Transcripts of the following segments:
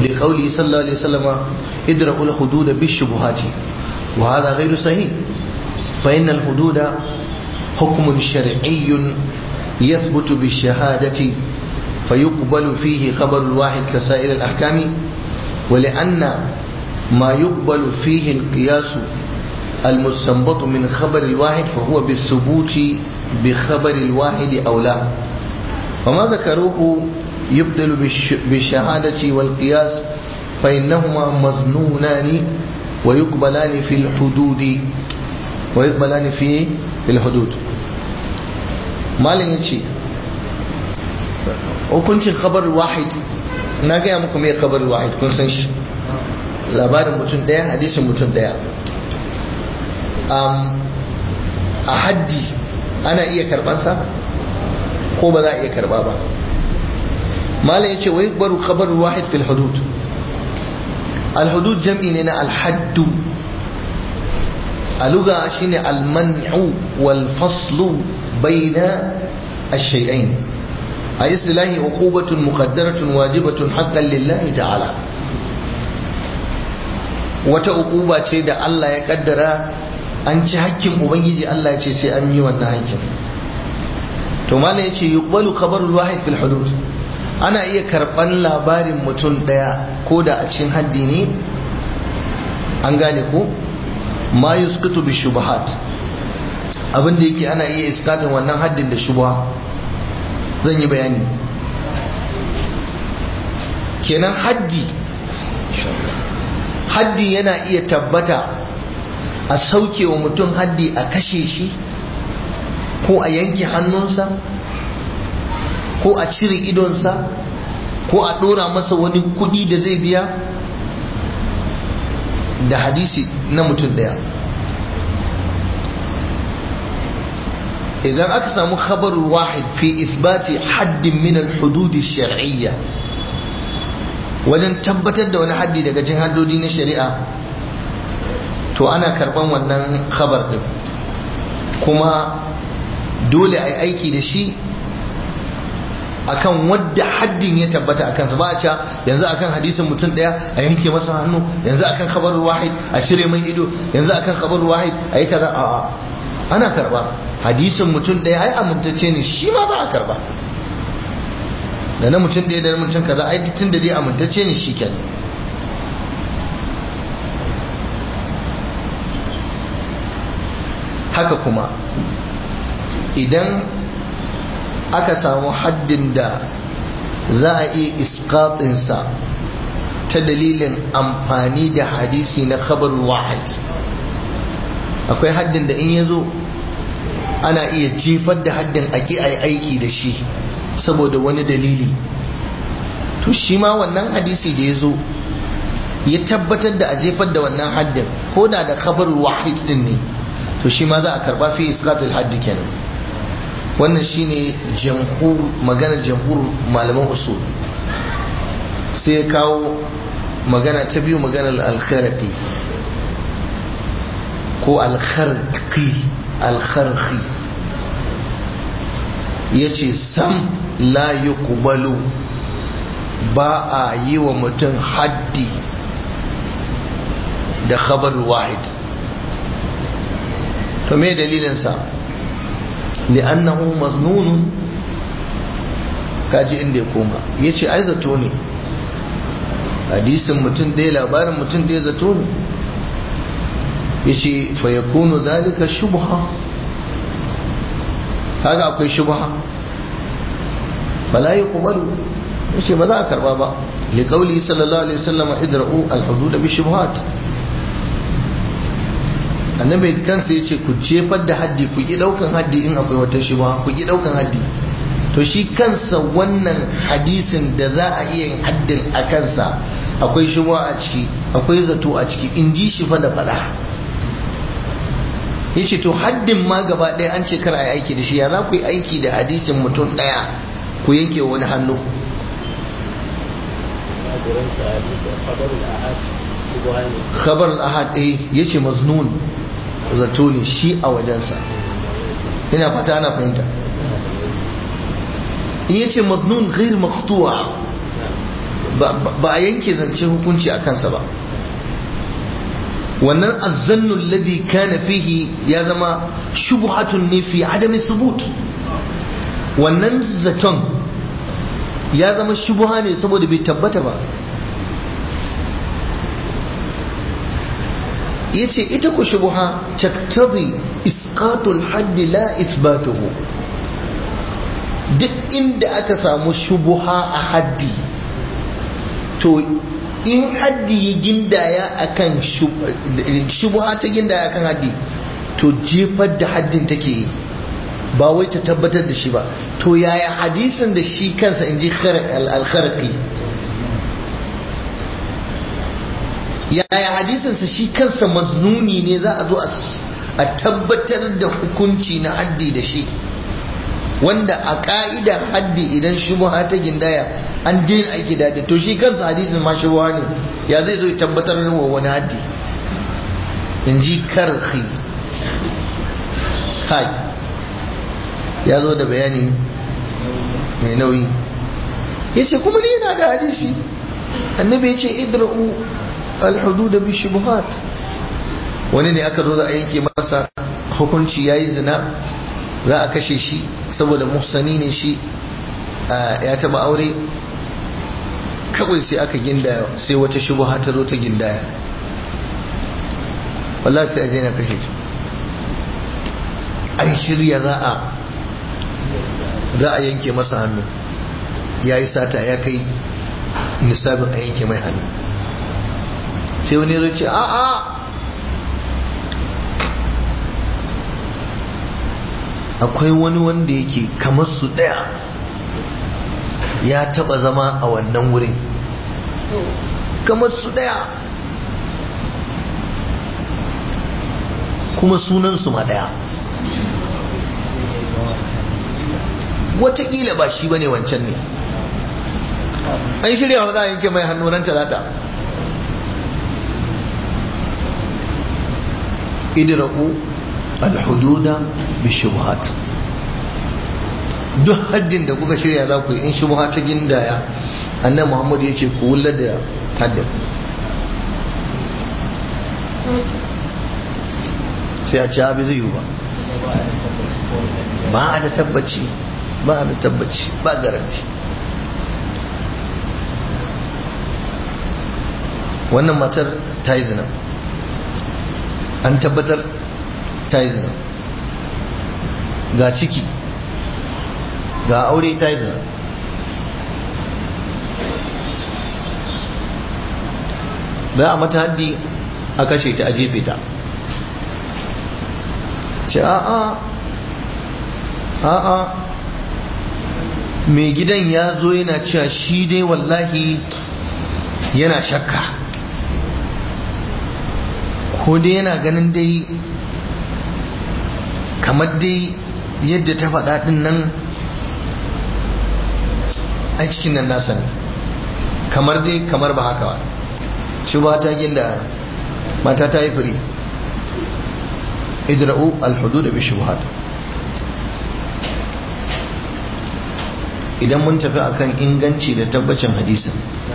لقوله صلى الله عليه وسلم ادرأوا الحدود بالشبهات وهذا غير صحيح فإن الحدود حكم شرعي يثبت بالشهادة فيقبل فيه خبر الواحد كسائر الأحكام ولأن ما يقبل فيه القياس المستنبط من خبر الواحد فهو بالثبوت بخبر الواحد أو لا وما ذكروه يبطل بالشهادة والقياس فإنهما مظنونان ويقبلان في الحدود ويقبلان في الحدود malin ya ce hukuncin khabar wahid na gaya muku mai khabar wahid kun san shi labarin mutum daya hadisin mutum daya a haddi ana iya karbansa ko ba za a iya karba ba malin ya ce wai baru khabar wahid fil hudud al-hudud jam'i ne na al-haddu a luga shine al-man'u wal faslu بين الشيئين أي اصطلاح عقوبة مقدرة واجبة حقا لله تعالى wata uquba ce da Allah ya kaddara an ci hakkin ubangiji Allah ya ce sai an yi wannan hakkin to mala ya ce yuqbalu khabarul wahid fil hudud ana iya karban labarin mutum daya ko da a cikin haddi ne an gane ko ma yusqitu bi shubahat abin da yake ana iya iskatin wannan haddin da shubha zan yi bayani kenan haddi haddi yana iya tabbata a sauke wa mutum haddi a kashe shi ko a yanke hannunsa ko a cire idonsa ko a ɗora masa wani kuɗi da zai biya da hadisi na mutum daya idan aka samu khabar wahid fi isbati haddin min al-hudud shar'iyya wajen tabbatar da wani haddi daga cikin haddodi na shari'a to ana karban wannan khabar din kuma dole a yi aiki da shi akan wadda haddin ya tabbata akan sa ba a cewa yanzu akan hadisin mutum daya a yanke masa hannu yanzu akan khabar wahid a shirye mai ido yanzu akan khabar wahid a yi kaza a'a ana karba hadisin mutum ɗaya ai amintacce ne shi ma za a karba da na mutum ɗaya da na mutum kaza ai tun da dai amintacce ne shi kenan haka kuma idan aka samu haddin da za a iya iskatinsa ta dalilin amfani da hadisi na khabar wahid akwai haddin da in ya zo ana iya jefar da haddin a ki a aiki da shi saboda wani dalili to shi ma wannan hadisi da ya zo ya tabbatar da a jefar da wannan haddin ko da da kabar wahid din ne to shi ma za a karba fi iskatul haddi kenan wannan shine jamhur maganar jamhur malaman usul sai ya kawo magana ta biyu maganar al-kharqi ko al-kharqi al-kharqi yace sam la yuqbalu ba a yi wa mutum haddi da khabar wahid to me dalilinsa li'annahu maznunun kaji inda ya koma ya ce ai zato ne hadisin mutum ɗaya labarin mutum ɗaya zato ne ya ce fayakunu zalika shubha kaga akwai shubha bala yi kubaru ya ce ba za a karba ba liƙauli sallallahu alaihi wasallam idra'u al-hudud bi shubhat annabi kansa ya ce ku jefar da haddi ku ki daukan haddi in akwai wata shubha ku ki daukan haddi to shi kansa wannan hadisin da za a iya yin haddin a kansa akwai shubha a ciki akwai zato a ciki in ji shi fa da fada yace to haddin ma gaba ɗaya an ce kar a yi aiki da shi ya za ku yi aiki da hadisin mutum ɗaya ku yanke wani hannu khabar al-ahad eh yace maznun zato ne shi a wajensa ina fata ana fahimta in yace maznun ghair maqtu'a ba a yanke zance hukunci a kansa ba wannan azzannun ladhi kana fihi ya zama shubhatun ne fi adami subut wannan zaton ya zama shubha ne saboda bai tabbata ba yace ita ku shubha taktadi isqatul haddi la ithbatuhu duk inda aka samu shubha a haddi to in haddi ya gindaya akan shubha ta gindaya akan haddi to jefar da haddin take yi ba wai ta tabbatar da shi ba to yaya hadisin da shi kansa in ji al-kharqi yaya hadisinsa shi kansa maznuni ne za a zo a tabbatar da hukunci na haddi da shi wanda a ka'idar haddi idan shubha ta gindaya an daina aiki da to shi kansa hadisin ma shubha ne ya zai zo ya tabbatar da wa wani haddi in ji karhi kai ya zo da bayani mai nauyi ya ce kuma ni yana da hadisi annabi ya ce idra'u alhududa bi shubuhat wani ne aka zo za a yanke masa hukunci yayi zina za a kashe shi saboda muhsani ne shi ya taba aure kawai sai aka gindaya sai wata shubuha ta zo ta gindaya wallahi sai a daina kashe shi an shirya za a za a yanke masa hannu ya yi sata ya kai nisabin a yanke mai hannu sai wani zai ce a'a akwai wani wanda yake kamar su daya ya taba zama a wannan wurin kamar su daya kuma sunansu ma daya watakila ba shi bane wancan ne an shirya wa za a yanke mai hannu nan talata idra'u alhududa bi shubhat duk haddin da kuka shirya za ku yi in shubha ta gindaya annabi Muhammad ya ce ku wullar da haddin sai a ci abi zai yi ba ba a da tabbaci ba a da tabbaci ba garanti wannan matar ta yi zina an tabbatar ta yi zina ga ciki ga aure ta yi zina da a mata haddi a kashe ta a jefe ta ce a'a a'a mai gidan ya zo yana cewa shi dai wallahi yana shakka ko dai yana ganin dai kamar dai yadda ta faɗa ɗin nan a cikin nan nasa ne kamar dai kamar ba haka ba shi ba ta ginda mata ta yi firi idra'u alhudu da bishubuhat idan mun tafi akan inganci da tabbacin hadisin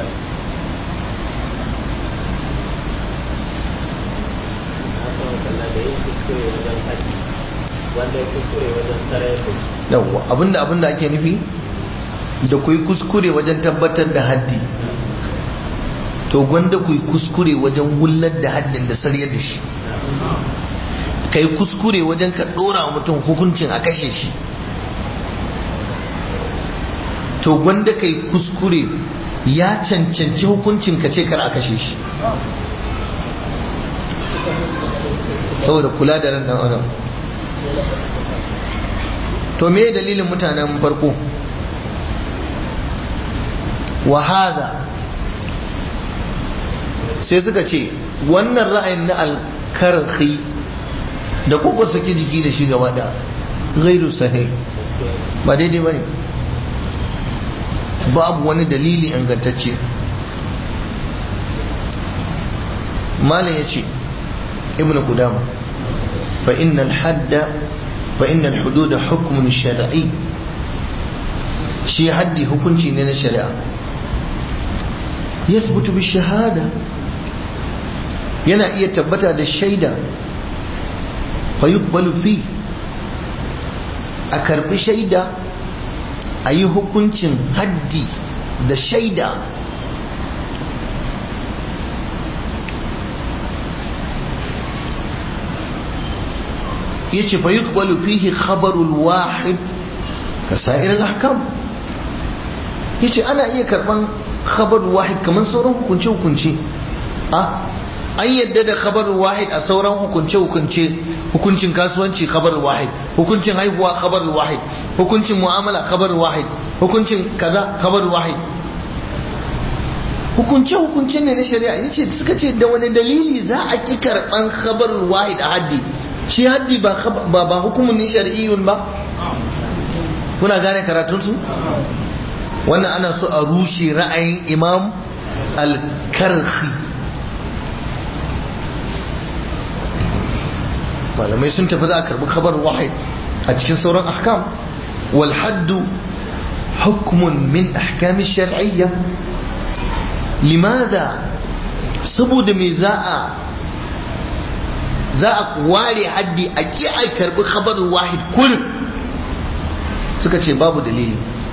yawwa abinda abinda ake nufi da ku yi kuskure wajen tabbatar da haddi to gwanda ku yi kuskure wajen wullar da haddin da sarya da shi ka yi kuskure wajen ka ɗora wa mutum hukuncin a kashe shi to gwanda ka yi kuskure ya cancanci hukuncin ka ce kar a kashe shi saboda kula da ran dan adam to me dalilin mutanen farko wahada sai suka ce wannan ra'ayin na alkarhi da kuka saki jiki da shi gaba da gairu sahih ba daidai ba ne babu wani dalili ingantacce malam ya ce ibn qudama fa innal hadda fa innal hududa hukmun shar'i shi haddi hukunci ne na shari'a yasbutu bi shahada yana iya tabbata da shaida fa yuqbalu fi a karbi shaida a yi hukuncin haddi da shaida yace fa yuqbalu fihi khabarul wahid ka sa'ir al-ahkam yace ana iya karban khabarul wahid kaman sauran hukunce hukunce a an yadda da khabarul wahid a sauran hukunce hukunce hukuncin kasuwanci khabarul wahid hukuncin haihuwa khabarul wahid hukuncin mu'amala khabarul wahid hukuncin kaza khabarul wahid hukunce hukunce ne na shari'a yace suka ce da wani dalili za a ki karban khabarul wahid a haddi shi haddi ba ba hukumun ne shari'iyyun ba kuna gane karatunsu wannan ana so a rushe ra'ayin imam al-karhi malamai sun tafi za a karbi khabar wahid a cikin sauran ahkam wal haddu hukmun min ahkami shar'iyya limada saboda me za a za a ware haddi a ki a karbi khabarin wahid kullum suka ce babu dalili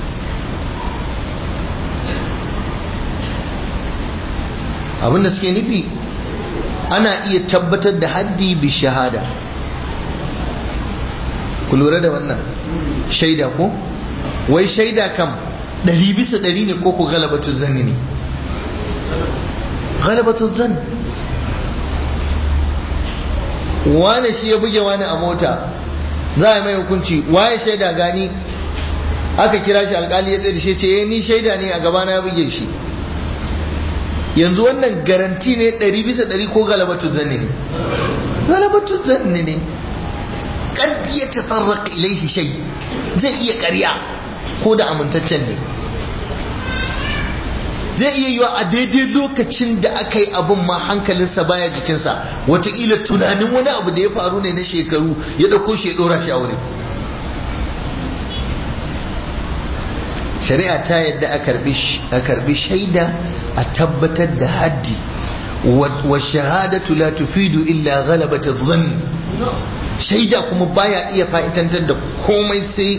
abinda suke nufi ana iya tabbatar da haddi bi shahada ku lura da wannan shaida ko wai shaida kam ɗari bisa ɗari ne ko ku galabatun zanni ne galabatun zanni wane shi ya buge wani a mota za a mai hukunci waye shaida gani aka kira shi alkali ya tsaye shi ce eh ni shaida ne a gabana ya buge shi yanzu wannan garanti ne ɗari bisa ɗari ko galabatun zanni ne galabatun zanni ne kad ya tasarraq ilaihi shay zai iya ƙarya ko da amintaccen ne zai iya yiwa a daidai lokacin da aka yi abin ma hankalinsa baya jikinsa wataƙila tunanin wani abu da ya faru ne na shekaru ya ɗauko shi ya ɗora shi a wuri shari'a ta yadda a karbi shaida a tabbatar da haddi wa shahadatu la tufidu illa ghalabata dhann shaida kuma baya iya fa'itantar da komai sai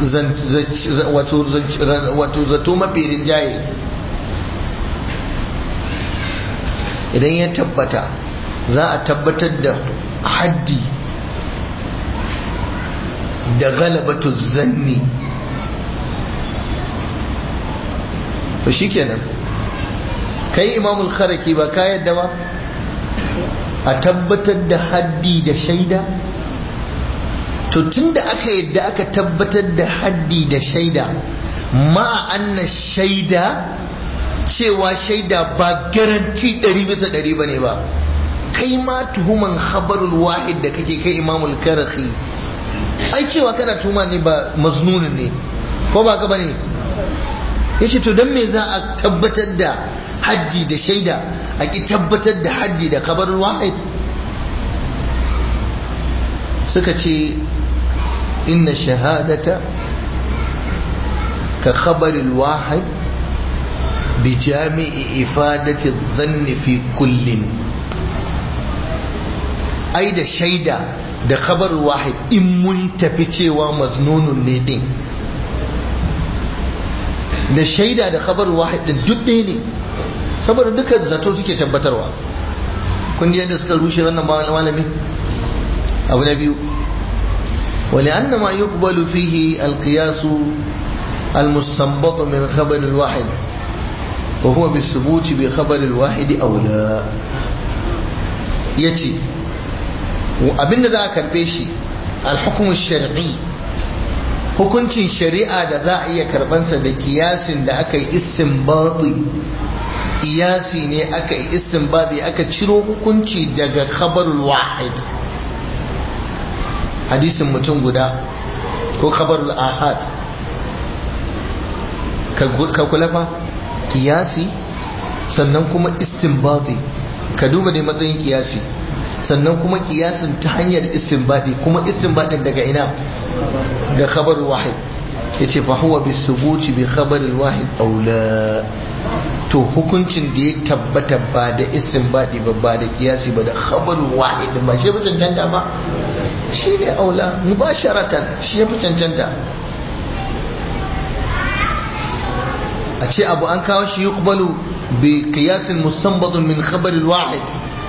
wato zato mafi rinjaye idan ya tabbata za a tabbatar da haddi da galabatu zanni to shikenan kai imamul kharaki ba ka yadda ba a tabbatar da haddi da shaida to tunda aka yadda aka tabbatar da haddi da shaida ma anna shaida cewa shaida ba garanti ɗari bisa ɗari ba ne ba kai ma tuhuman habarul wahid da kake kai imamul karahi ai cewa kana tuma ne ba maznunin ne ko ba ka ba ne ya ce to don me za a tabbatar da haddi da shaida a ki tabbatar da haddi da kabarul wahid suka ce inna shahadata ka khabaril wahid بجامع إفادة الظن في كل أي da shaida da khabar wahid in mun tafi cewa maznunun ne din da shaida da khabar wahid din duk ɗaya ne saboda duka zato suke tabbatarwa kun yadda suka rushe wannan malami abu na biyu ولأن ما يقبل فيه القياس المستنبط من خبر الواحد وهو بالثبوت بخبر الواحد أو لا يتي abin da za a karbe shi alhukumun shari'i hukuncin shari'a da za a iya karbansa da kiyasin da aka yi istinbadi kiyasi ne aka yi istinbadi aka ciro hukunci daga khabarul wahid hadisin mutum guda ko khabarul ahad ka kula fa kiyasi sannan kuma istinbadi ka duba ne matsayin kiyasi sannan kuma kiyasin ta hanyar istinbadi kuma istinbadin daga ina ga khabar wahid yace fa huwa bisubuti bi khabar wahid aula to hukuncin da ya tabbata ba da isin baɗi ba ba da kiyasi ba da khabaru wahid ba shi ya fi cancanta ba shi ne aula mubasharatan shi ya fi cancanta a ce abu an kawo shi yuqbalu bi qiyasin musammadun min khabaril wahid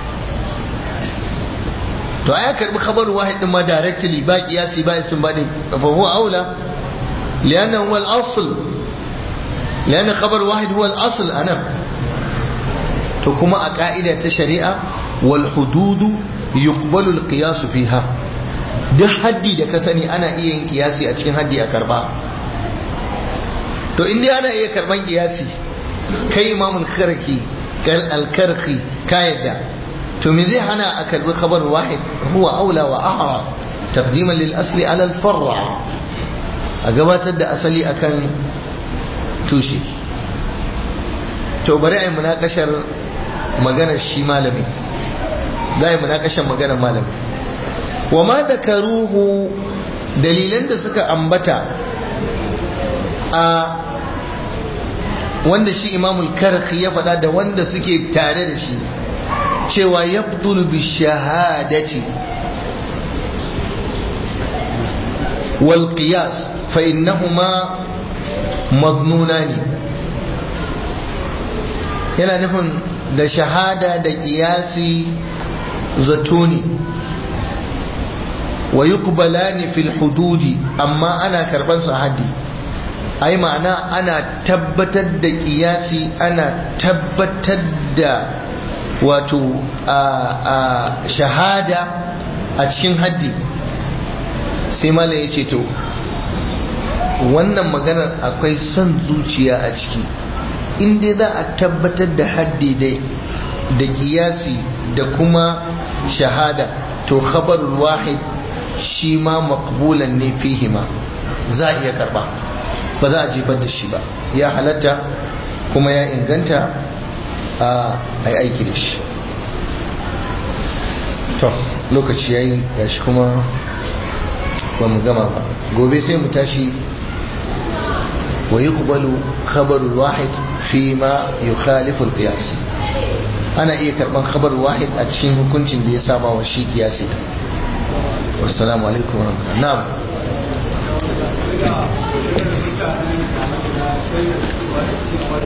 to aya karbi khabarul wahid din ma directly ba qiyasi ba isin baɗi fa huwa aula lianna huwa al-asl لأن خبر واحد هو الأصل أنا تكما أقائدة الشريعة والحدود يقبل القياس فيها duk haddi da ka sani ana iya yin kiyasi a cikin haddi a karba to inda ana iya karban kiyasi kai imamul karki alkarki ka yadda to me zai hana a karbi khabar wahid huwa aula wa ahra taqdiman lil asli ala al far'a a gabatar da asali akan tushe to bari a yi munakashar maganar shi malami za a yi munakashar maganar malami wa ma da karuhu dalilan da suka ambata a wanda shi imamul karki ya faɗa da wanda suke tare da shi cewa ya bi shahadati wal qiyas fa innahuma maznuna ne yana nufin da shahada da kiyasi zato ne wa yuqbalani fil hududi amma ana karban su haddi ai ma'ana ana tabbatar da kiyasi ana tabbatar da wato a shahada a cikin haddi sai malam ya ce to wannan maganar akwai son zuciya a ciki inda za a tabbatar da haddi dai da kiyasi da kuma shahada to khabarul wahid shi ma makbulan ne fihima za a iya karba ba za a jefar da shi ba ya halatta kuma ya inganta a yi aiki da shi to lokaci ya yi gashi kuma ba mu gama ba gobe sai mu tashi ويقبل خبر الواحد فيما يخالف القياس ana iya karban khabar wahid a cikin hukuncin da ya saba wa shi kiyasi wassalamu alaikum wa rahmatullahi na'am